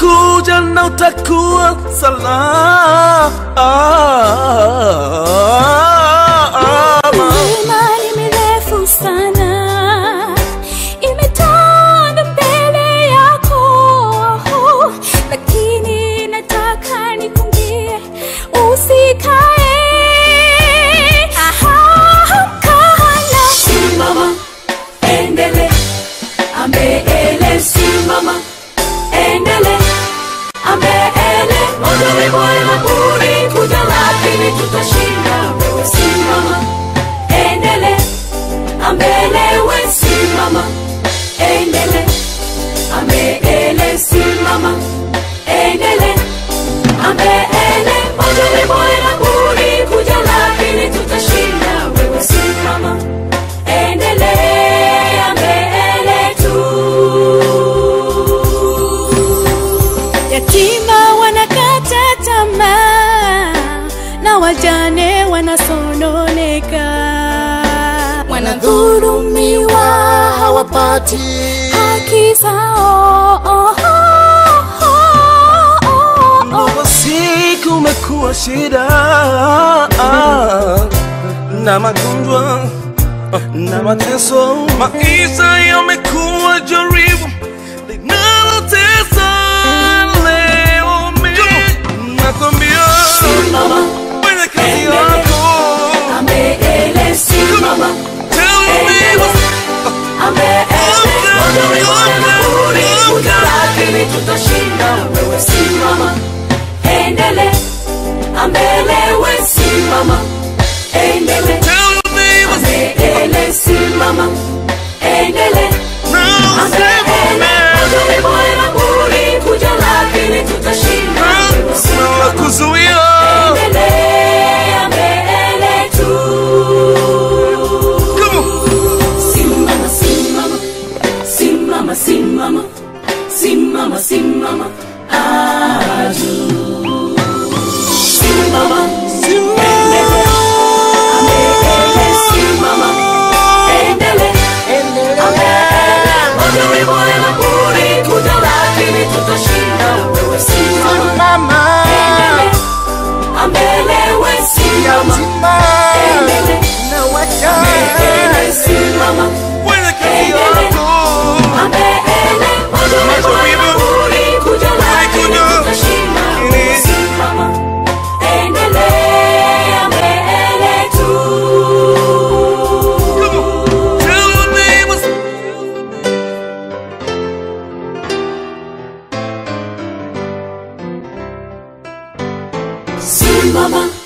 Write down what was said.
utakuja na utakuwa salama. Milima ni mirefu sana, imetanda mbele yako, lakini nataka nikwambie usikae. Aha, kaa na Simama, endele, ambele, simama, endele, ambele. Moto ni moyo buri kuja, lakini tutashinda. Wewe simama, endele, ambele, we simama, endele, ambele, simama, endele, ambele. Moto ni moyo buri kuja, lakini tutashinda. Wewe simama, endelea mbele tu. yatima wanakata tamaa na wajane wanasononeka, wanadhulumiwa hawapati haki zao. Oh, oh, oh, oh, Kwa siku umekuwa shida na magonjwa na mateso, maisha yamekuwa jaribu linalotesa leo. Mimi nakwambia Simama, kwenye kazi yako, ambele, simama, tell me what's ambele. Moto ni moyo buri kuja, lakini tutashinda. Wewe simama, endele, ambele, we simama, endele, tell me what's ambele, simama, endele. now say for me. Na kuzuia Come on. Tutashinda wewe simama mama Ambele we simama yatima Endele. na wachana Ambele simama Kwenye kazi yako Ambele Moto Majaribu. Uri kuja lakini Kuja. tutashinda Ini. Simama Endelea mbele tu Come on. Tell me what's Simama